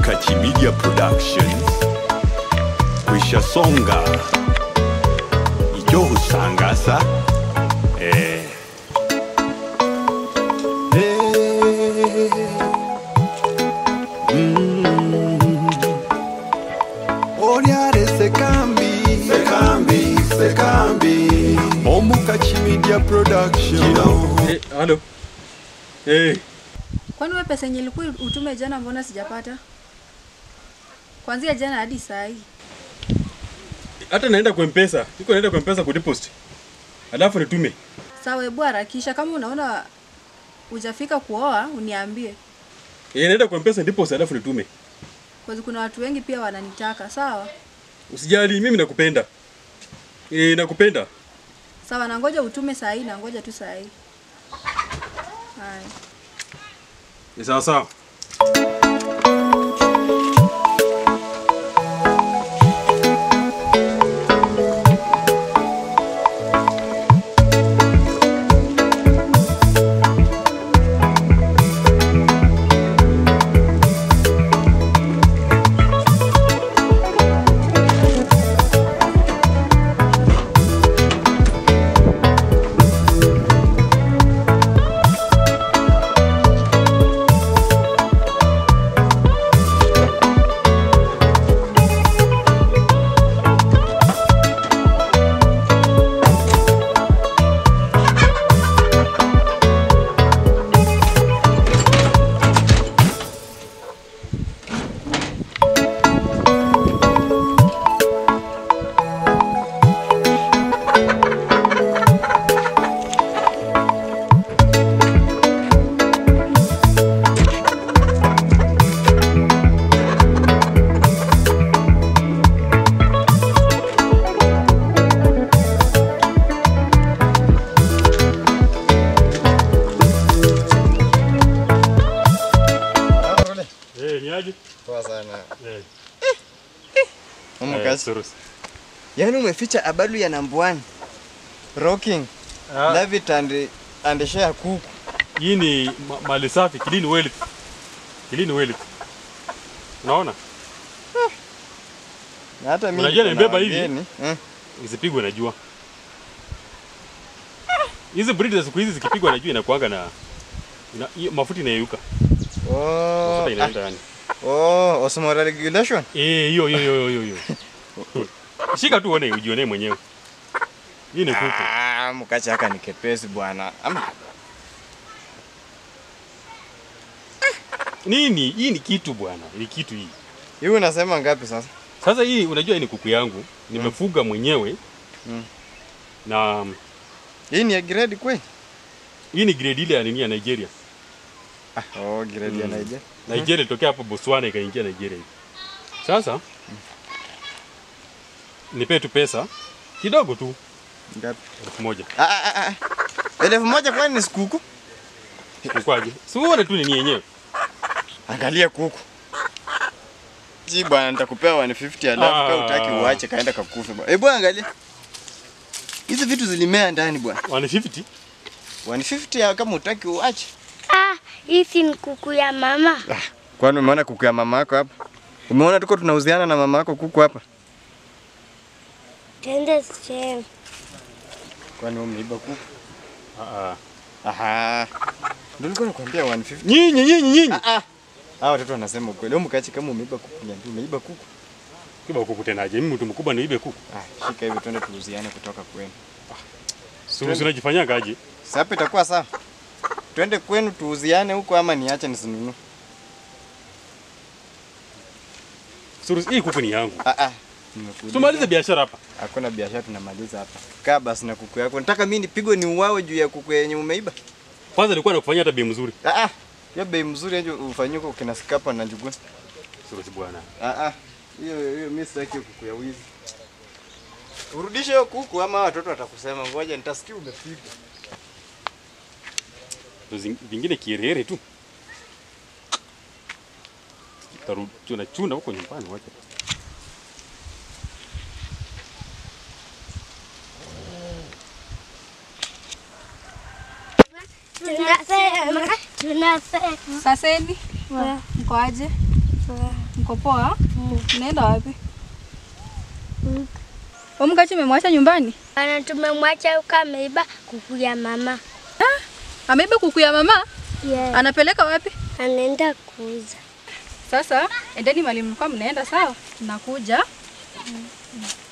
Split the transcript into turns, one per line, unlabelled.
Omukachi Media Productions kwisha songa icyo husangasa eh.
Oriare sekambi sekambi sekambi Omukachi Media Production
Eh, halo. Eh,
Kwani wewe pesa yenye ilikuwa utume jana mbona sijapata? Kuanzia jana hadi saa hii.
hata naenda kwa mpesa. Niko naenda kwa mpesa kudeposit. Alafu nitume.
Sawa, hebu harakisha kama unaona hujafika kuoa uniambie.
Eh, naenda kwa mpesa deposit alafu nitume.
Kwa kuna watu wengi pia wananitaka. Sawa?
Usijali, mimi nakupenda. Eh, nakupenda.
Sawa, na ngoja utume saa hii na ngoja tu saa hii. Haya.
Ni sawa sawa. Eh, ni aje?
Poa sana.
Eh.
Mama
eh,
kazi.
Surus.
Yaani umeficha abalu ya number one. Rocking.
Ah,
Love it and and share kuku.
hii ni ma- mali safi, clean wealth. Clean wealth. Unaona?
Na hata mimi
Unajua
niko na
nimebeba hivi?
wageni. Mm.
Isipigwe na jua. Hizi breed za siku hizi zikipigwa na jua inakuanga na ina, hiyo mafuta inayeyuka.
Oh.
Mafuta inaenda yani.
ah, Oh, osmolar regulation.
Eh, hiyo hiyo hiyo hiyo hiyo. Shika tu uone ujione mwenyewe. Hii ni kuku.
Ah, mkacha haka ni kepesi bwana. Ama
Nini? Hii ni kitu bwana. Ni kitu hii.
hii unasema ngapi sasa?
Sasa hii unajua hii ni kuku yangu. Nimefuga mwenyewe.
Mm.
Na
Hii ni ya grade kweli?
hii ni grade ile ya nini ya Nigeria.
Ah, oh, grade ya
Mm.
Nigeria.
Nigeria ilitokea hapo Botswana ikaingia Nigeria hivi. Sasa nipe tu pesa kidogo tu
Ngapi?
elfu moja.
Ah ah ah. ah. Elfu moja kwani ni kuku?
Ukwaje? Si uone tu nini yenyewe.
Angalia kuku. Ji bwana nitakupea 150 alafu
Ah.
kama utaki uache kaenda kakufe bwana. Eh bwana angalia. Hizi vitu zilimea ndani bwana.
150?
150 ya kama utaki uache.
Ah, hizi ni kuku ya mama.
Kwani umeona kuku ya mama yako hapa? Umeona tuko tunauziana na mama yako kuku hapa?
Tende shem.
Kwani wewe umeiba kuku?
Ah ah.
Aha. Ndio nilikuwa nakwambia 150.
Nyinyi nyinyi nyinyi.
Ah ah. Hao watoto wanasema ukweli. Wewe mkachi kama umeiba kuku niambie umeiba kuku.
Kiba kuku tenaje? Mimi mtu mkubwa niibe kuku.
Ah, shika hivi twende tuuziane kutoka kwenu.
Suru unajifanyanga aje?
Sasa hapa itakuwa sawa. Twende kwenu tuuziane huko ama niache nisinunue?
Suru hii kuku ni yangu.
Ah ah. Nimekuuliza.
Tumalize biashara hapa.
Hakuna biashara tunamaliza hapa. Kaa basi na kuku yako. Nataka mimi nipigwe ni uwawe juu ya kuku yenye umeiba.
Kwanza nilikuwa nakufanyia hata bei mzuri.
Ah ah. Hiyo bei mzuri hiyo ufanyie kwa kina Skapa na Njuguna.
Suru bwana.
Ah ah. Hiyo hiyo mimi sitaki hiyo kuku ya wizi. Urudishe hiyo kuku ama watoto watakusema ngoja nitasikia umepigwa.
Vitu zing- vingine kiherehere tu. Taru chuna chuna huko nyumbani wacha.
Tunasema, tunasema.
Saseni, mko aje? Mko poa? Mnaenda wapi? Omkachi umemwacha nyumbani?
Bana, tumemwacha huko ameiba kuku ya mama.
Ameiba kuku ya mama?
Yeah.
Anapeleka wapi?
Anaenda kuuza.
Sasa endeni mali mlikuwa mnaenda sawa? Nakuja.